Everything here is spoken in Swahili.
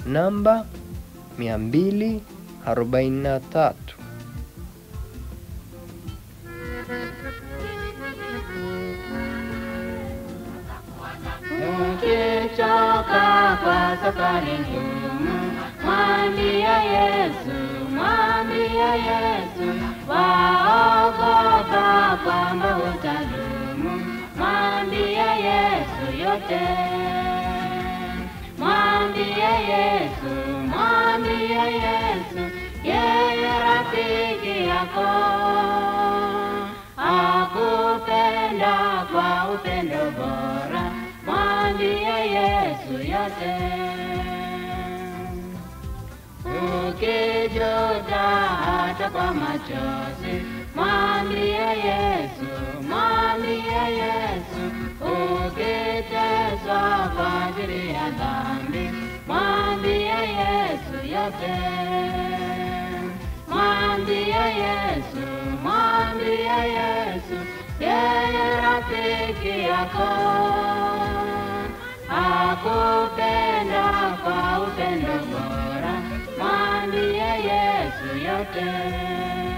namba 243. Ukichoka kwa safari ngumu, mwambie Yesu, mwambie Yesu, waogopa kwamba utadumu, mwambie Yesu yote. Mwambie Yesu, mwambie Yesu, yeye rafiki yako akupenda kwa upendo bora, mwambie Yesu yote. Ukijuta hata kwa machozi, mwambie Yesu, mwambie Yesu. Ukiteswa kwa ajili ya dhambi, mwambie Yesu yote. Mwambie Yesu, mwambie Yesu, yeye rafiki yako akupenda kwa upendo bora, mwambie Yesu yote.